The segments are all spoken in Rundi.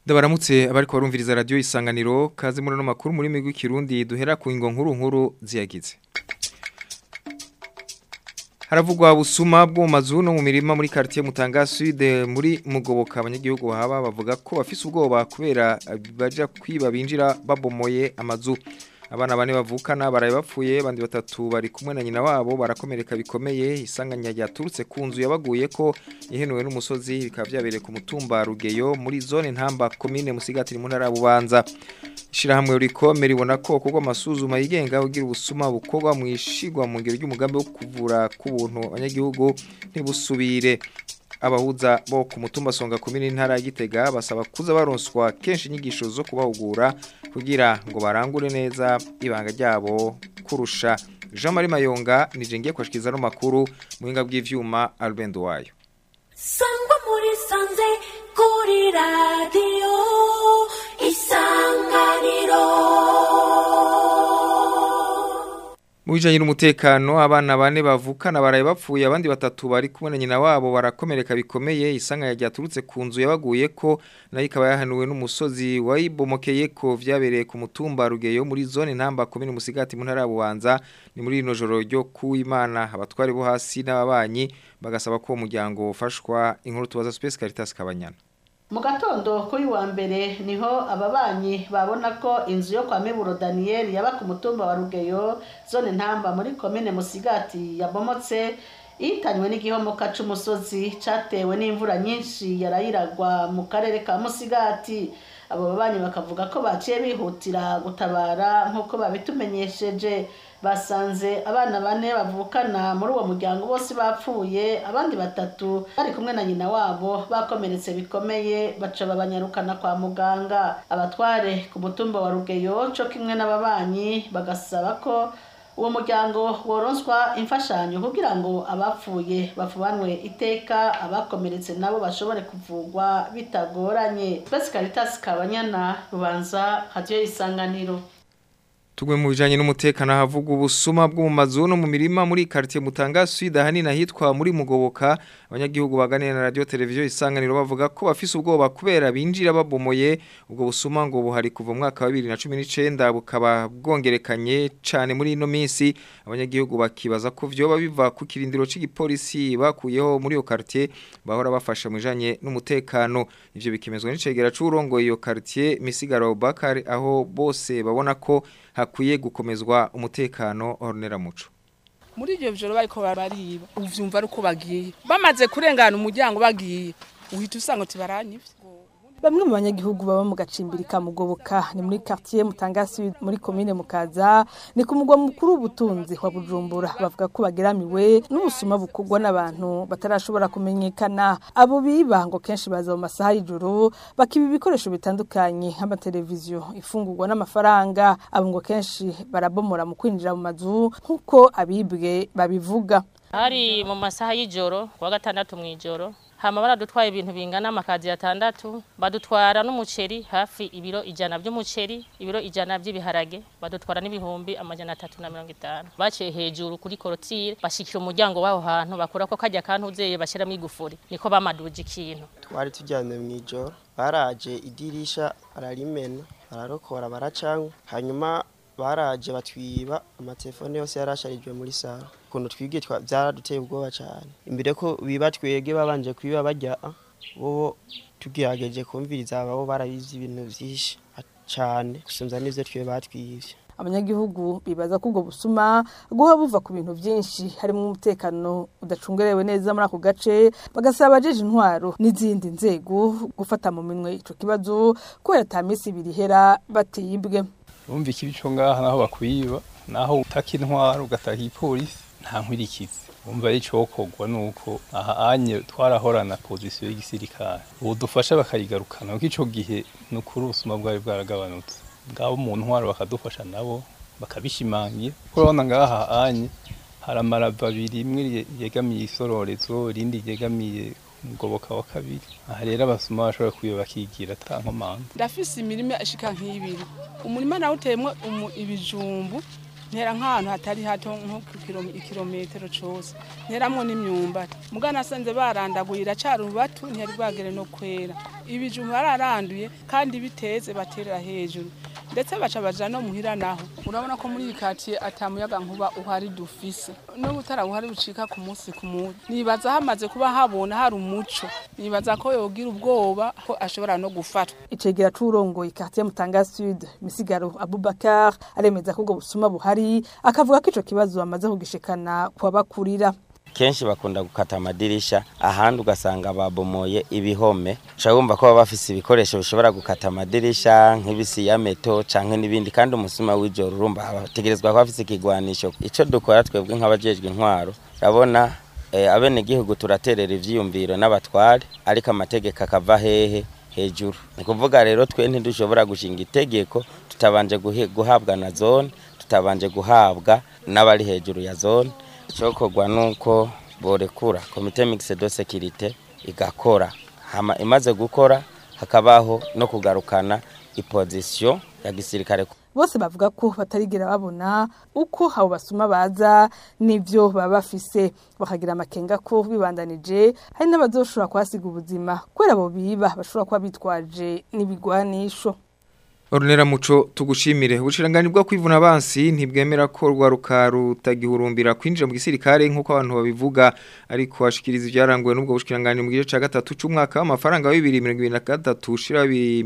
Ndabaramutse abariko barumviriza radio isanganiro kaze muri no makuru muri migwi kirundi duhera ku ingo nkuru nkuru ziyagize. Haravugwa busuma bwo mu mazu no mu mirima muri quartier Mutanga Sud muri mugoboka abanyagihugu haba bavuga ko bafise ubwoba kubera baja kwiba binjira babomoye amazu. Abana bane bavukana baraye bapfuye bandi batatu bari kumwe na nyina wabo barakomereka bikomeye isanganya ryaturutse ku nzu yabaguye ko ihenuwe n'umusozi bikaba byabereye ku mutumba Rugeyo muri zone ntamba commune Musigati mu ntara bubanza Ishirahamwe urikome ribona ko kuko amasuzuma yigenga ugira ubusuma bukorwa mu ishigwa mu ngero ry'umugambi wo kuvura ku buntu abanyagihugu ntibusubire abahuza bo ku mutumba songa komini ntara ya Gitega basaba kuza baronswa kenshi inyigisho zo kubahugura kugira ngo barangure neza ibanga ryabo kurusha Jean Marie Mayonga nije ngiye kwashikiza no makuru muhinga bw'ivyuma Albendo wayo Sangwa muri sanze kuri radio isanganiro Mujanye n'umutekano abana bane bavukana baraye bapfuye abandi batatu bari kumwe na nyina wabo barakomereka bikomeye isanga ryaturutse ku nzu yabaguye ko nayo ikaba yahanuwe n'umusozi wayibomokeye ko vyabereye ku mutumba Rugeyo muri zone ntamba komine Musigati mu ntara bubanza ni muri rino joro ryo kuimana abatwari bo hasi n'ababanyi bagasaba ko umuryango ufashwa inkuru tubaza Space Caritas Kabanyana mu gatondo kuri wa mbere niho ababanyi babona ko inzu yo kwa miburo daniyeli yaba ku mutumba wa rugeyo zone ntamba muri komine musigati yabomotse ihitanywe n'igihomoka c'umusozi catewe n'imvura nyinshi yarayiragwa mu karere ka musigati abo babanyi bakavuga ko baciye bihutira gutabara nk'uko babitumenyesheje basanze abana bane bavukana muri uwo muryango bose bapfuye abandi batatu bari kumwe na nyina wabo bakomeretse bikomeye baca babanyarukana kwa muganga abatware ku mutumba wa rugeyo co kimwe n'ababanyi bagasaba ko uwo muryango woronswa imfashanyo kugira ngo abapfuye bafubanwe iteka abakomeretse nabo bashobore kuvugwa bitagoranye Space Caritas Kabanyana rubanza radio isanganiro Tugwe mu bijanye n'umutekano havuga ubusuma bwo mu mazu no mu mirima muri quartier Mutanga Sud ahanini ahitwa muri Mugoboka abanyagihugu baganira na radio televiziyo isanganiro bavuga ko bafise ubwoba kubera binjira babomoye ubwo busuma ngo buhari kuva mu mwaka wa 2019 bukaba bwongerekanye cane muri ino minsi abanyagihugu bakibaza ko vyoba biva ku kirindiro c'igipolisi bakuyeho muri iyo quartier bahora bafasha mu bijanye n'umutekano ivyo bikemezwa n'icegera c'urongo iyo quartier Misigaro Bakari aho bose babona ko hakwiye gukomezwa umutekano ornera muco muri ibyo bijoro bariko bariba uvyumva ari uko bagiye bamaze kurengana umuryango bagiye uhita usanga uti baranyivye Bamwe mu banyagihugu baba mu gacimbiri ka Mugoboka ni muri quartier Mutangasi muri commune Mukaza ni ku mugwa mukuru w'ubutunzi wa Bujumbura bavuga ko bageramiwe n'ubusuma bukugwa n'abantu batarashobora kumenyekana abo biba ngo kenshi baza mu masaha y'ijoro bakiba ibikoresho bitandukanye nk'amateleviziyo ifungurwa n'amafaranga abo ngo kenshi barabomora mu kwinjira mu mazu nk'uko abibwe babivuga hari mu masaha y'ijoro kuwa gatandatu mu ijoro hama baradutwaye ibintu bingana amakazi atandatu badutwara n'umuceri hafi ibiro ijana by'umuceri ibiro ijana by'ibiharage badutwara n'ibihumbi amajana atatu na mirongo itanu baciye hejuru kuri korotire bashikira umuryango w'aho hantu bakora ko kajya kantuzeye bashyiramo igufuri niko bamaduje ikintu twari tujyanye mu ijoro baraje idirisha bararimena bararokora baracanywa hanyuma baraje batwiba amatelefone yose yarasharijwe muri saro ukuntu twibwe byaraduteye ubwoba cyane imbere ko biba twege babanje kwiba bajya bo tugerageje kumviriza abo barabizi ibintu byinshi cyane gusumza n'ibyo twe batwibye abanyagihugu bibaza ko ubwo busuma guha buva ku bintu byinshi harimo umutekano udacungerewe neza muri ako gace bagasaba abajeje intwaro n'izindi nzego gufata mu minwe ico kibazo kubera ata minsi ibiri ihera batibwe urumva ikibi cyo ngaha naho bakwiba naho utaka intwaro ugataka ipolisi nta nkwirikizi umva ari cokogwa nuko aha anye twarahorana pozisiyo y'igisirikare ubu dufasha bakayigarukana kuko ico gihe ni ukuri ubusuma bwari bwaragabanutse bwabo mu ntwaro bakadufasha nabo bakabishimangira kuko urabona ngaha anye hari amarava abiri imwe yegamiye isororezo irindi ryegamiye umugoboka wa kabiri aha rero abasuma bashobora kuyo bakigira ata nkomanga ndafise imirima ishika nk'ibiri umurima nawe uteyemwo ibijumbu ntera nk'ahantu hatari hato nko ku kilo- ikirometero cose nteramwo n'imyumbati mugana nasanze barandaguye iracari urubatu ntiyari bwagere no kwera ibijumba bararanduye kandi biteze baterera hejuru ndetse baca baja no muhira naho urabona ko muri iyi katiye atamuyaga nkuba uhari dufise n'ubutara buhari bucika ku munsi ku munsi nibaza hamaze kuba habona hari umuco nibaza ko yogira ubwoba ko ashobora no gufatwa icegera c'urongoye quartier Mutanga Sud Misigaro Abubakar aremeza ko ubwo busuma buhari akavuga ko ico kibazo bamaze kugishikana kwabakurira kenshi bakunda gukata amadirisha ahandi ugasanga babomoye ibihome ushobora wumva ko baba bafise ibikoresho bishobora gukata amadirisha nk'ibisi ya meto canke n'ibindi kandi umusuma w'ijoro urumva bategerezwa kuba bafise ikigwanisho ico dukora twebwe nk'abajejwe intwaro urabona eh, abenegihugu turaterera ivyiyumviro n'abatware ariko amategeko akava hehe hejuru ni kuvuga rero twe ntidushobora gushinga itegeko tutabanje guhe- guhabwa na zone tutabanje guhabwa n'abari hejuru ya zone icokorwa nuko borekura komite mixed de sécurité igakora hama imaze gukora hakabaho no kugarukana iposition ya gisirikare bose bavuga ko batarigera babona uko abo basuma baza n'ivyo baba bafise bakagira amakenga ko bibandanije hari n'abazoshobora kuhasiga ubuzima kubera abo biba bashobora kuba bitwaje n'ibigwanisho Ornera muco tugushimire ubushirangani bwo kwivuna abansi ntibwemera ko rwaruka rutagihurumbira kwinjira mu gisirikare nk'uko abantu babivuga ariko ashikiriza ibyaranguwe n'ubwo bushirangani mu gice ca gatatu c'umwaka w'amafaranga wa 2023 ushira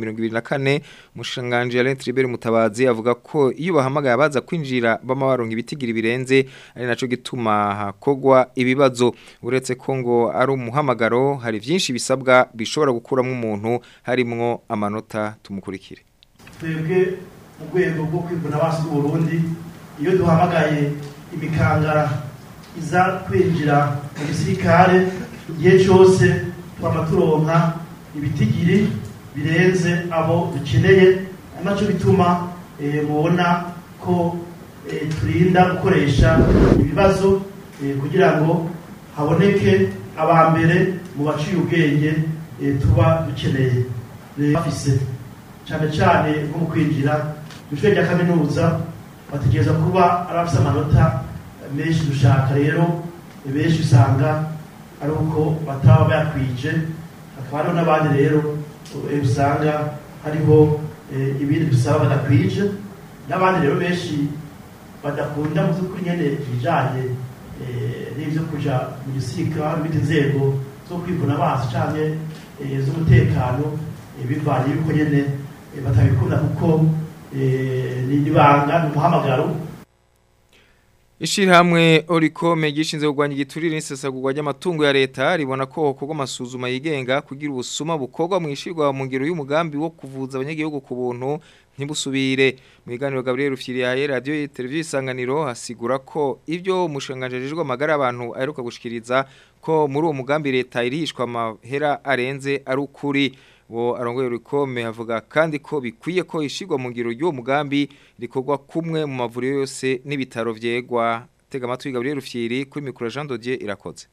2024 mushiranganje Alain Tribert Mutabazi avuga ko iyo bahamagaye abaza kwinjira bama baronka ibitigira birenze ari naco gituma hakogwa ibibazo uretse ko ngo ari umuhamagaro hari vyinshi bisabwa bishobora gukuramwo umuntu harimwo amanota tumukurikire twebwe mu rwego rwo kwivuna abansi b'uburundi iyo duhamagaye imikangara iza kwinjira mu gisirikare igihe cyose twaba turonka ibitigiri birenze abo dukeneye ari nacyo bituma eh, mubona ko eh, turinda gukoresha ibibazo eh, kugira ngo haboneke aba mbere mu baciye ubwenge eh, tuba dukeneye Eh, bafise cyane cyane nko mu kwinjira mu ishuri rya kaminuza bategereza kuba ari abafite amanota menshi dushaka rero benshi usanga ari uko bataba bayakwije hakaba hariho n'abandi rero eh, usanga hariho eh, ibindi dusaba badakwije n'abandi rero benshi badakunda mu by'ukuri nyine ibijyanye eh, n'ibyo kuja mu gisirikare n'izindi nzego zo kwivuna amazi cyangwa z'umutekano eh, bivanye yuko nyine eh, batabikunda kuko eh, ni ibanga ni umuhamagaro Ishirahamwe Orikome gishinze kugwanya igiturire n'isesagurwa ry'amatungo ya leta ribona ko hokorwa amasuzuma yigenga kugira ubusuma bukorwa mu ishirwa mu ngiro y'umugambi wo kuvuza abanyagihugu ku buntu ntibusubire mu biganiro Gabriel Rufyiriyaye radio televiziyo isanganiro hasigura ko ivyo umushanganjejwe amagara abantu aheruka gushikiriza ko muri uwo mugambi leta irihishwa amahera arenze ari ukuri wo arongoye urikome avuga kandi ko bikwiye ko ishigwa mu ngiro y'uwo mugambi rikorwa kumwe mu mavuriro yose n'ibitaro vyegwa tega amatwi Gabriel Rufyiri kuri micro Jean Dodier irakoze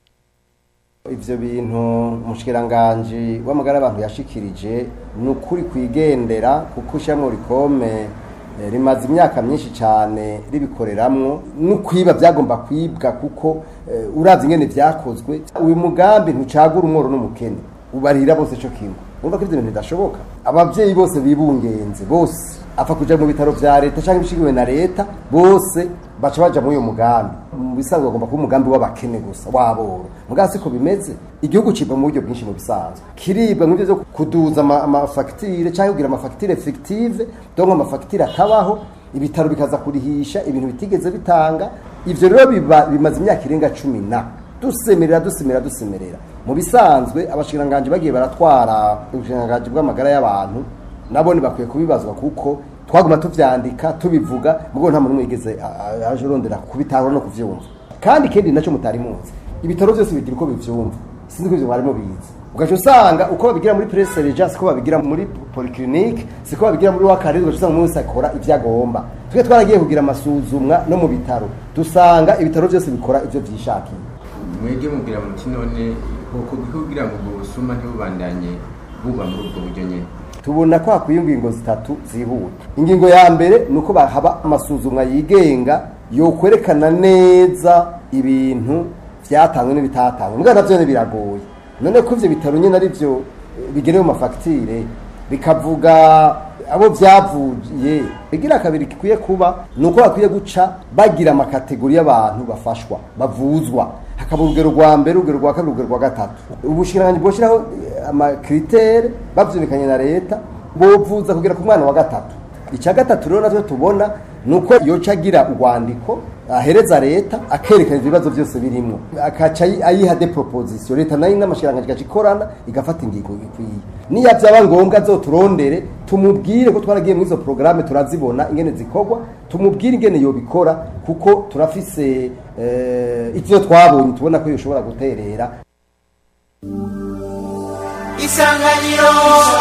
ivyo bintu umushikiranganje w'amagara abantu yashikirije ni ukuri kwigendera kuko ishyirahamwe rikome eh, rimaze imyaka myinshi cyane ribikoreramwo no kwiba byagomba kwibwa kuko eh, uravye ingene vyakozwe uyu mugambi ntucagura umworo n'umukene ubarira bose co kimwe urumva ko ivyo bintu bidashoboka abavyeyi bose bibungenze bose apfa kuja mu bitaro vya leta canke ibishigiwe na leta bose baca baja muri uyo mugambi mu bisanzwe bagomba kuba umugambi w'abakene gusa waboro mugabo siko bimeze igihugu cibwa mu buryo bwinshi mu bisanzwe kiribwa nk'ivyo vyo kuduza ama- amafagitire canke kugira amafagitire fictive donc amafagitire atabaho ibitaro bikaza kurihisha ibintu bitigeze bitanga ivyo rero biba bimaze imyaka irenga cumi na dusemerera dusemerera dusemerera mu bisanzwe abashikiranganje bagiye baratwara ubushikiranganji bw'amagara y'abantu nabone bakwiye kubibazwa kuko twaguma tuvyandika tubivuga mugo nta muntu umwe yigeze a- a- aje urondera kubitahura no kuvyumva kandi ikindi naco mutari muzi ibitaro byose bigira uko bivyumva sinzi ko ivyo mwarimo bizi ugaca usanga uko babigira muri press sergeant siko babigira muri polyclinique siko babigira muri wakare ugaca usanga umuntu wese akora ivyo agomba twe twaragiye kugira amasuzumwa no mu bitaro dusanga ibitaro byose bikora ivyo vyishakiye mwebwe mubwira muti none uko kugira ngo ubwo busuma ntibubandanye buba muri ubwo buryo nyine tubona ko hakwiye ingingo zitatu zihuta ingingo ya mbere ni uko haba amasuzumwa yigenga yokwerekana neza ibintu byatanzwe n'ibitatangwe mbwa navyo biragoye none ko ivyo bitaro nyine ari vyo bigenewe mu mafagitire bikavuga abo byavuye bigira kabiri gikwiye kuba ni uko bakwiye guca bagira amakategori y'abantu bafashwa bavuzwa hakaba urugero rwa mbere urugero rwa kabiri urugero rwa gatatu ubushikiranganji bwoshyiraho amakritere bavyumvikanye na leta bovuza kugera ku mwana wa gatatu icya gatatu rero navyo tubona ni uko yoca agira urwandiko ahereza leta akerekana ivyo bibazo byose birimwo akaca ayi- ayiha de proposition leta nayo n'amashikiranganji igaca ikorana igafata ingingo ikwiye niya byaba ngombwa azoturondere tumubwire ko twaragiye muri izo porogaramu turazibona ingene zikorwa tumubwire ingene yobikora kuko turafise eh, ivyo twabonye tubona ko yoshobora guterera isanganiro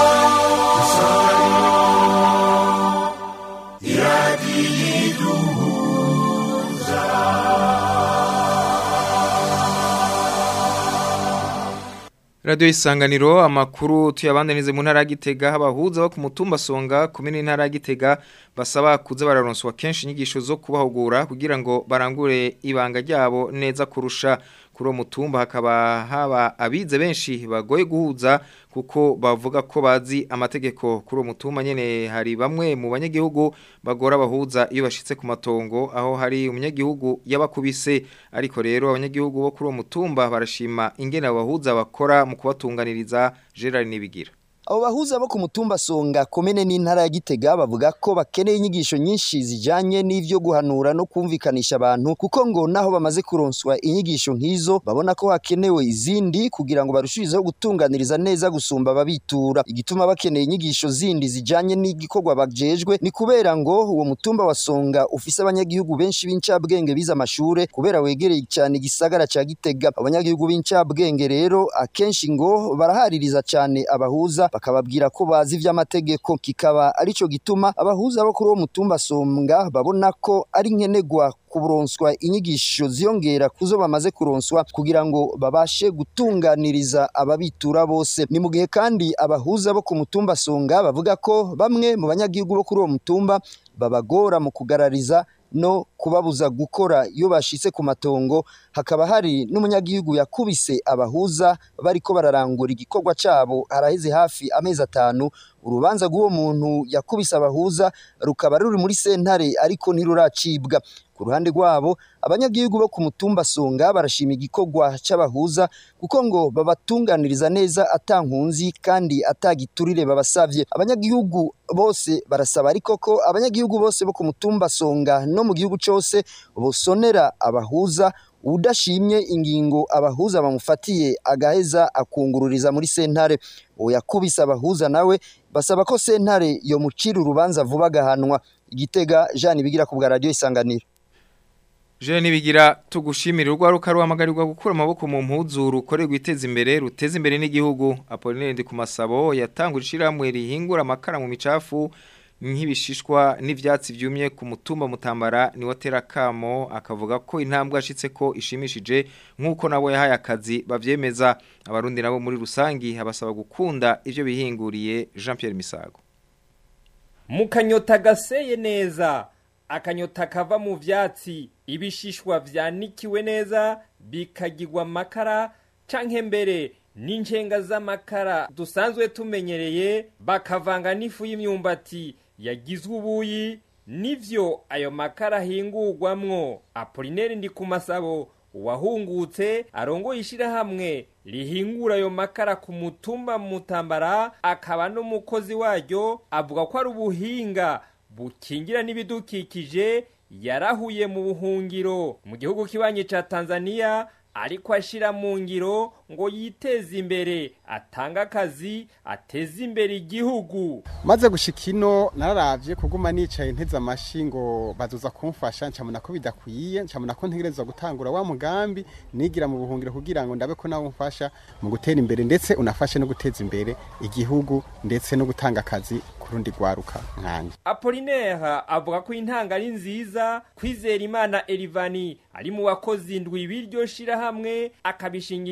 Radio isanganiro amakuru tuyabandanize mu ntara ya Gitega abahuza bo ku mutumba songa kumene intara ya Gitega basaba kuza bararonswa kenshi inyigisho zo kubahugura kugira ngo barangure ibanga ryabo neza kurusha kuri uwo mutumba hakaba haba abize benshi bagoye guhuza kuko bavuga ko bazi amategeko kuri uwo mutumba nyene hari bamwe mu banyagihugu bagora abahuza iyo bashitse ku matongo aho hari umunyagihugu yabakubise ariko rero abanyagihugu bo kuri uwo mutumba barashima ingene abo bahuza bakora mu kubatunganiriza Gerard Nibigira abo bahuza bo ku mutumba songa komene n'intara ya gitega bavuga ko bakeneye inyigisho nyinshi zijanye n'ivyo guhanura no kumvikanisha abantu kuko ngo naho bamaze kuronswa inyigisho nk'izo babona ko hakenewe izindi kugira ngo barushirizeho gutunganiriza neza gusumba ababitura igituma bakeneye inyigisho zindi zijanye n'igikorwa bajejwe ni kubera ngo uwo mutumba wa songa ufise abanyagihugu benshi b'incabwenge bize amashure kubera wegereye cyane igisagara ca gitega abanyagihugu b'incabwenge rero akenshi ngo barahaririza cyane abahuza bakababwira ko bazi ivy'amategeko kikaba arico gituma abahuza bo kuri uwo mutumba songa babona ko ari nkenegwa kuronswa inyigisho ziyongera kuzo bamaze kuronswa kugira ngo babashe gutunganiriza ababitura bose ni mu gihe kandi abahuza bo ku mutumba songa bavuga ko bamwe mu banyagihugu bo kuri uwo mutumba babagora mu kugarariza no kubabuza gukora iyo bashitse ku matongo hakaba hari n'umunyagihugu yakubise abahuza bariko bararangura igikorwa cabo haraheze hafi amezi atanu urubanza rw'uwo muntu yakubise abahuza rukaba ruri muri sentare ariko ntiruracibwa ku ruhande rwabo abanyagihugu bo ku mutumba songa barashima igikorwa c'abahuza kuko ngo babatunganiriza neza atankunzi kandi atagiturire babasavye abanyagihugu bose barasaba ariko ko abanyagihugu bose bo ku mutumba songa no mu gihugu cose bosonera abahuza udashimye ingingo abahuza bamufatiye agaheza akungururiza muri sentare uwo yakubise abahuza nawe basaba ko sentare yomucira urubanza vuba agahanwa igitega Jean bigira ku bwa radio isanganiro Je nibigira tugushimira urwaruka ruhamagarirwa gukura amaboko mu mpuzu rukorerwa iteza imbere ruteza imbere n'igihugu Apollinaire ndi ku masabo yatangura ishiramwe rihingura amakara mu micafu nk'ibishishwa n'ivyatsi vyumye ku mutumba mutambara ni watera kamo akavuga ko intambwe ashitse ko ishimishije nkuko nabo yahaye akazi bavyemeza abarundi nabo muri rusangi habasaba gukunda ivyo bihinguriye Jean Pierre Misago mu kanyota gaseye neza akanyota kava mu vyatsi ibishishwa vyanikiwe neza bikagirwa amakara canke mbere n'incenga z'amakara dusanzwe tumenyereye bakavanga n'ifu y'imyumbati yagizwe ubuyi nivyo ayo makara ahingurwamwo apolineri ndi ku masabo uwahungutse arongoye ishirahamwe rihingura ayo makara ku mutumba mutambara akaba n'umukozi waryo avuga ko ari ubuhinga bukingira n'ibidukikije yarahuye mu buhungiro mu gihugu kibanye ca Tanzania ariko ashira mu ngiro ngo yiteze imbere atanga akazi ateze imbere igihugu maze gushika ino nararavye kuguma nicaye nteze amashi ngo bazoza kumfasha ncamuna ko bidakwiye ncamuna ko ntegerezwa gutangura wa mugambi nigira mu buhungiro kugira ngo ndabe ko nawe umfasha mu gutera imbere ndetse unafashe no guteza imbere igihugu ndetse no gutanga akazi kurundi rwaruka nkanje Apollinaire avuga ko intanga ari nziza kwizera imana Elivani ari mu wakoze indwi biryo shira hamwe akabishingira intahe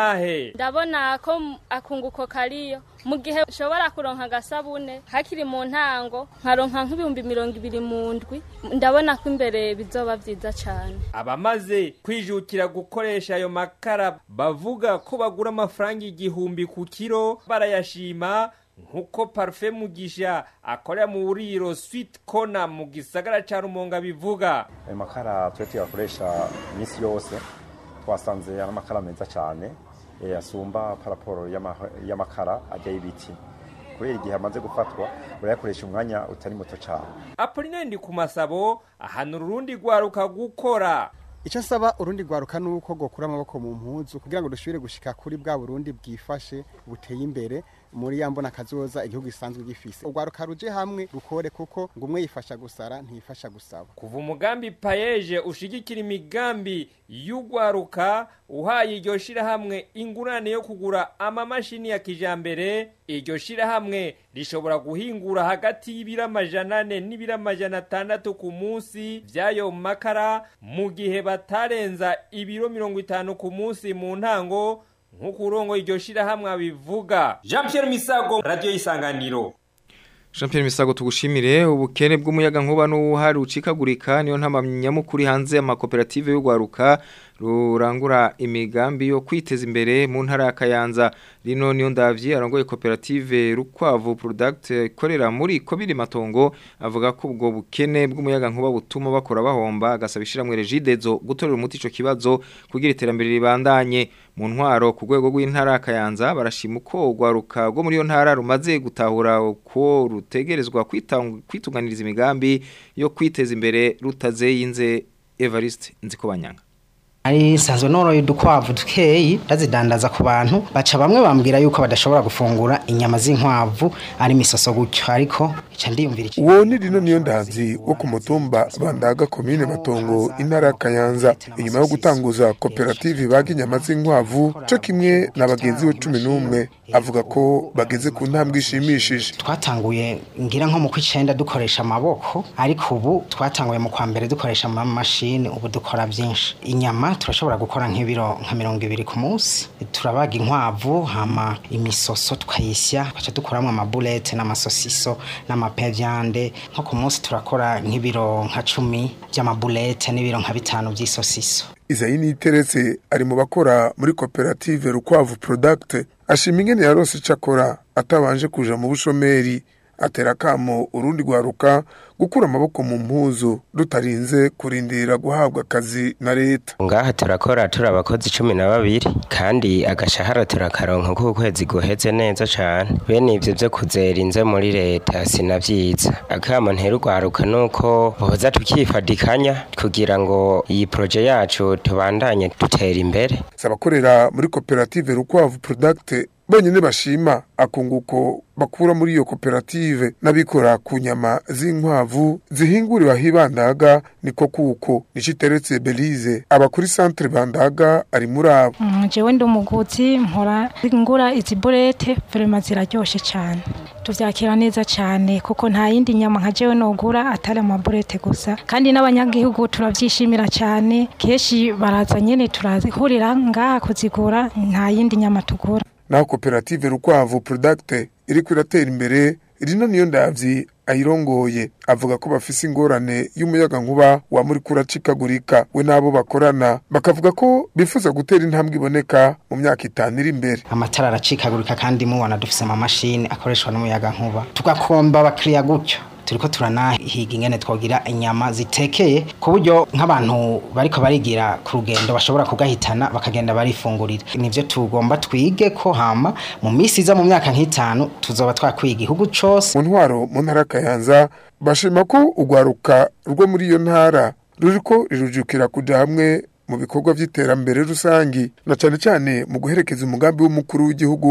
n'intahe ndabona ko m- akunguko kariyo mu gihe ushobora kuronka agasabune hakiri mu ntango nkaronka nk'ibihumbi mirongo ibiri mu ndwi ndabona ko imbere bizoba vyiza cane abamaze kwijukira gukoresha ayo makara bavuga ko bagura amafaranga igihumbi ku kiro barayashima nk'uko parufe mugisha akorera mu buriro swit kona mu gisagara ca rumonga bivuga ayo makara twe tuyakoresha iminsi yose twasanze ari amakara meza cyane eh, asumba paraporo y'ama- y'amakara ajya y'ibiti kubera igihe amaze gufatwa urayakoresha umwanya utari muto cyane apolinaire ku masabo ahanura urundi rwaruka gukora icyo nsaba urundi rwaruka ni uko gukura amaboko mu mpuzu kugira ngo dusubire gushika kuri bwa burundi bwifashe buteye imbere muri ya mbona kazoza igihugu gisanzwe gifise urwaruka ruje hamwe rukore kuko ngo umwe yifasha gusara ntiyifasha gusaba kuva umugambi payeje ushigikira imigambi y'urwaruka uhaye iryo shirahamwe ingurane yo kugura amamashini ya kijambere iryo shirahamwe rishobora guhingura hagati y'ibiro amajana ane n'ibiro amajana atandatu ku munsi vy'ayo makara mu gihe batarenza ibiro mirongo itanu ku munsi mu ntango nk'uko urongo iryo shirahamwe abivuga jean pierre misago radiyo y'isanganiro Jean Pierre Misago tugushimire ubukene bw'umuyaga nkuba n'uhari ucikagurika niyo ntamanyamukuri hanze y'amakoperative y'ugwaruka rurangura imigambi yo kwiteza imbere mu ntara ya Kayanza rino niyo ndavyi arongoye koperative Rukwavu Product ikorera muri Kobiri Matongo avuga ko ubwo bukene bw'umuyaga nkuba butuma bakora bahomba agasaba ishiramwe regidezo gutorera umuti ico kibazo kugira iterambere ribandanye mu ntwaro ku rwego rw'intara ya Kayanza barashima uko ugwaruka rwo muri iyo ntara rumaze gutahura uko rutegerezwa kwitang- kwitunganiriza imigambi yo kwiteza imbere rutazeyinze Evariste Nzikobanyanga ari nsanzwe noroye udukwavu dukeyi ndazidandaza ku bantu baca bamwe bambwira yuko badashobora gufungura inyama z'inkwavu ari misoso gutyo ariko ica ndiyumvira iki uwo ni rino niyo ndazi wo ku mutumba bandaga komine matongo intara ya kayanza inyuma yo gutanguza koperative baga inyama z'inkwavu cyo kimwe na bagenzi we cumi n'umwe avuga ko bageze ku ntambwe ishimishije twatanguye ngira nko mu kw'icenda dukoresha amaboko ariko ubu twatanguye mu kwa mbere dukoresha amamashini ubu dukora byinshi inyama turashobora gukora nk'ibiro nka mirongo ibiri ku munsi turabaga inkwavu hama imisoso tukayisya tugaca dukuramo amabulete n'amasosiso n'amapevyande nko ku munsi turakora nk'ibiro nka cumi by'amabulete n'ibiro nka bitanu by'isosiso izayi niteretse ari mu bakora muri koperative rukwavu product ashima ingene yarose ico akora atabanje kuja mu bushomeri atera kamo urundi rwaruka gukura amaboko mu mpuzu rutarinze kurindira guhabwa akazi na leta ngaha turakora turi abakozi cumi na babiri kandi agashahara turakaronka kuko ukwezi guheze neza cane bene ivyo vyo kuzera inze muri leta sinavyiza akamo ntera urwaruka nuko boza tukifadikanya kugira ngo iyi proje yacu tubandanye dutera imbere sabakorera muri koperative rukwavu product bonyene bashima akunguko bakura muri iyo koperative n'abikora ku nyama z'inkwavu zihinguriwe aho ibandaga niko kuko nico iteretse belize aba kuri centre bandaga ari muri abo Mm, jewe ndi umuguzi mpora ngura izi burete vrema ziraryoshe cyane tuvyakira neza cyane kuko nta yindi nyama nka jewe nogura atari amaburete gusa kandi n'abanyagihugu turavyishimira cyane kenshi baraza nyene turazihurira ngaha kuzigura nta yindi nyama tugura naho koperative rukwavu product iriko iratera imbere rino niyo ndavyi ayirongoye avuga ko bafise ingorane y'umuyaga nkuba wa muri kuracikagurika we n'abo bakorana bakavuga ko bifuza gutera intambwe iboneka mu myaka itanu iri imbere amatara aracikagurika kandi mubona dufise amamashini akoreshwa n'umuyaga nkuba tugakomba abakiriya gutyo turiko turanahiga ingene twogira inyama zitekeye ku buryo nk'abantu bariko barigira ku rugendo bashobora kugahitana bakagenda barifungurira nivyo tugomba twige ko hama mu misi iza mu myaka nk'itanu tuzoba twakwiye igihugu cose mu ntwaro mu ntara ya kayanza bashima ko urwaruka rwo muri iyo ntara ruriko rirujukira kuja hamwe mu bikorwa vy'iterambere rusangi na cane cane mu guherekeza umugambi w'umukuru w'igihugu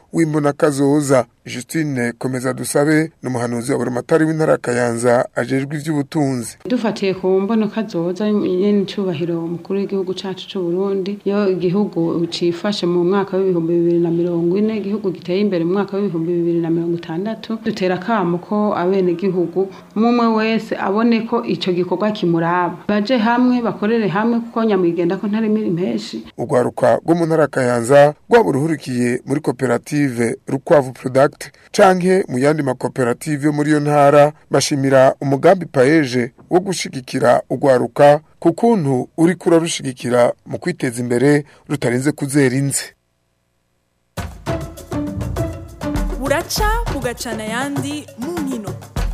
w'imbona kazoza Justine komeza dusabe n'umuhanuzi wa buramatari w'intara Kayanza ajejwe ivy'ubutunzi dufatiye ku mbono kazoza nyene icubahiro umukuru w'igihugu cacu c'u Burundi yo igihugu cifashe mu mwaka w'ibihumbi bibiri na mirongo ine igihugu giteye imbere mu mwaka w'ibihumbi bibiri na mirongo itandatu dutera akamo ko abene gihugu umwe wese abone ko ico gikorwa kimuraba baje hamwe bakorere hamwe kuko nyamwigenda ko ntari miri menshi urwaruka rwo mu ntara Kayanza rwaba ruhurikiye muri koperative Rukwavu Product canke mu yandi makoperative yo muri yo ntara bashimira umugambi paeje wo gushigikira urwaruka ku kuntu uri kurarushigikira mu kwiteza imbere rutarinze kuzera inze buraca bugacana ayandi mu nkino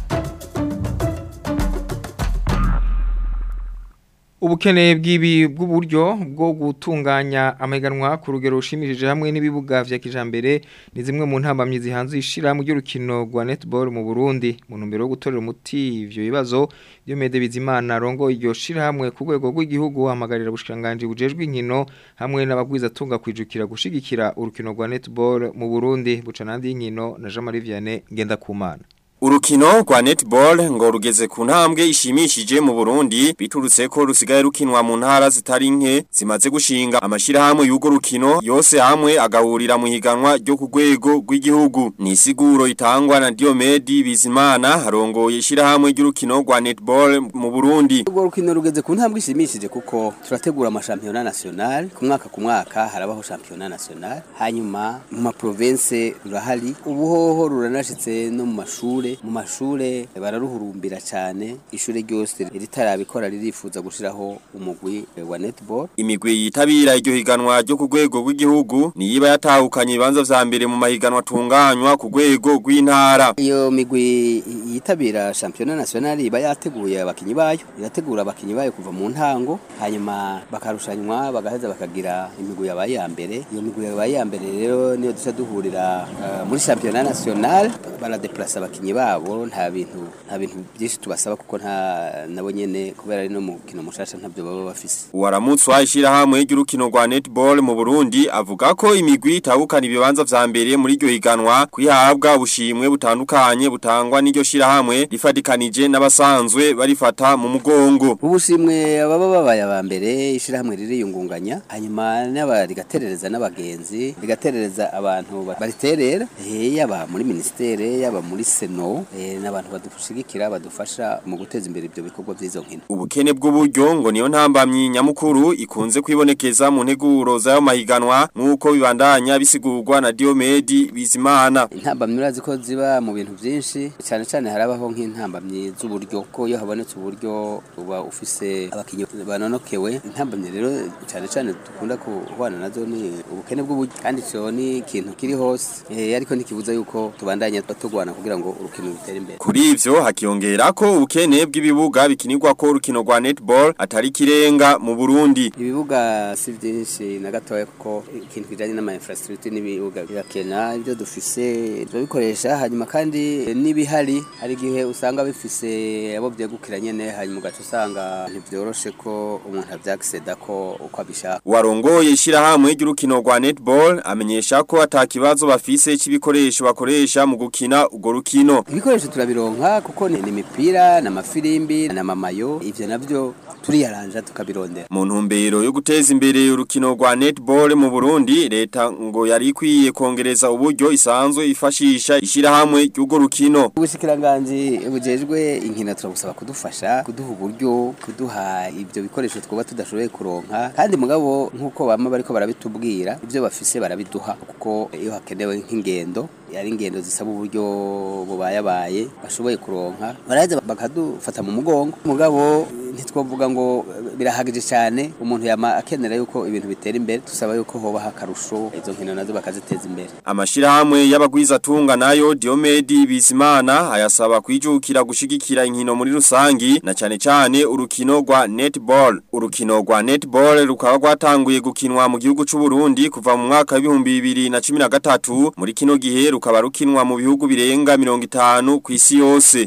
ubukene bw'ibi bw'uburyo bwo gutunganya amahiganwa ku rugero rushimishije hamwe n'ibibuga vya kijambere ni zimwe mu ntambamyi zihanze ishirahamwe ry'urukino rwa netball mu Burundi mu ntumbero yo gutorera umuti ivyo bibazo Diomede Bizimana rongo iryo shirahamwe ku rwego rw'igihugu hamagarira ubushikanganje bujejwe inkino hamwe n'abagwiza tunga kwijukira gushigikira urukino rwa netball mu Burundi bucanandi inkino na Jean Marie Vianney Ngendakumana Urukino rwa netball ngo rugeze ku ntambwe ishimishije mu Burundi biturutse ko rusigaye rukinwa mu ntara zitari nke zimaze gushinga amashirahamwe y'ugo rukino yose hamwe agahurira mu higanwa ryo ku rwego rw'igihugu ni isiguro itangwa na Diomedi Bizimana harongoye ishirahamwe ry'urukino rwa netball mu Burundi urwo rukino rugeze ku ntambwe ishimishije kuko turategura amashampiyona national ku mwaka ku mwaka harabaho shampiyona national hanyuma mu ma province rurahari ubuhoho ruranashitse no mu mashure mu mashure bararuhurumbira cyane ishure ryose ritarabikora ririfuza gushiraho umugwi wa netball imigwi yitabira iryo higanwa ryo ku rwego rw'igihugu niyiba yatahukanye ibibanza vya mbere mu mahiganwa atunganywa ku rwego rw'intara iyo migwi yitabira shampiyona national iba yateguye abakinyi bayo irategura abakinyi bayo kuva mu ntango hanyuma bakarushanywa bagaheza bakagira imigwi yabaye ya mbere iyo migwi yabaye ya mbere rero niyo duca duhurira uh, muri shampiyona national baradeplasa abakinyi babo nta bintu nta bintu byinshi tubasaba kuko nta nabo nyene kubera ari no mukino mushasha ntabyo baba bafise waramutswa ishirahamwe ry'urukino rwa netball mu Burundi avuga ko imigwi itahukana ibibanza vya mbere muri iryo higanwa kwihabwa ubushimwe butandukanye butangwa n'iryo shirahamwe rifadikanije n'abasanzwe barifata mu mugongo ubushimwe ababa babaye aba mbere ishirahamwe ririyungunganya hanyuma n'aba rigaterereza n'abagenzi rigaterereza abantu bariterera yaba muri ministere yaba muri seno n'abantu badushigikira badufasha mu guteza imbere ibyo bikorwa by'izo nkino ubukene bw'uburyo ngo niyo ntambamyi nyamukuru ikunze kwibonekeza mu nteguro z'ayo mahiganwa nk'uko bibandanya bisigurwa na Diomedi Bizimana intambamyi urazi ko ziba mu bintu byinshi cyane cyane harabaho nk'intambamyi z'uburyo ko iyo habonetse uburyo uba ufise abakinnyi banonokewe intambamyi rero cyane cyane dukunda kubana nazo ni ubukene bw'uburyo kandi cyo ni ikintu kiri hose ariko ntikibuza yuko tubandanya tugwana kugira ngo urukino rutere imbere kuri ivyo hakiyongera ko ubukene bw'ibibuga bikinirwa ko urukino rwa netball atari kirenga mu Burundi ibibuga si byinshi na gatoya kuko ikintu kijanye n'ama infrastructure n'ibibuga birakena ibyo dufise turabikoresha hanyuma kandi n'ibihari hari igihe usanga bifise abo byegukira nyene hanyuma ugaca usanga ntibyoroshe ko umuntu avyagiseda ko uko abishaka warongoye ishirahamwe ry'urukino rwa netball amenyesha ko atakibazo bafise c'ibikoresho bakoresha mu gukina urwo rukino ibikoresho turabironka kuko ni imipira n'amafirimbi n'amamayo ivyo navyo turiyaranja tukabirondera mu ntumbero yo guteza imbere urukino rwa netball mu Burundi leta ngo yari ikwiye kongereza uburyo isanzwe ifashisha ishirahamwe ry'urwo rukino ubushikiranganje bujejwe inkino turabusaba kudufasha kuduha uburyo kuduha ibyo bikoresho twoba tudashoboye kuronka kandi mugabo nk'uko bama bariko barabitubwira ibyo bafise barabiduha kuko iyo hakenewe nk'ingendo yari ingendo zisaba uburyo bubayabaye bashoboye kuronka baraza bakadufata mu mugongo mugabo ntitwavuga ngo birahagije cyane umuntu yama akenera yuko ibintu bitera imbere tusaba yuko hoba hakarusho izo nkino nazo bakaziteza imbere amashirahamwe y'abagwiza tunga nayo Diomedi Bizimana ayasaba kwijukira gushigikira inkino muri rusangi na cyane cyane urukino rwa netball urukino rwa netball rukaba rwatanguye gukinwa mu gihugu cy'u Burundi kuva mu mwaka w'ibihumbi bibiri na cumi na gatatu muri kino gihe rukaba rukinwa mu bihugu birenga mirongo itanu ku isi yose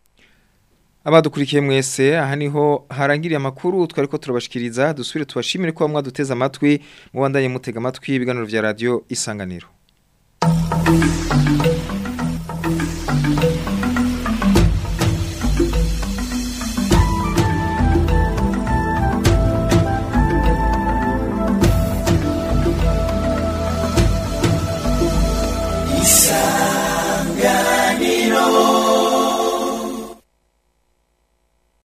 abadukurikiye mwese aha niho harangiriye amakuru twari ko turabashikiriza dusubire tubashimire ko mwaduteze amatwi mubandanye mutega amatwi ibiganiro vya radio isanganiro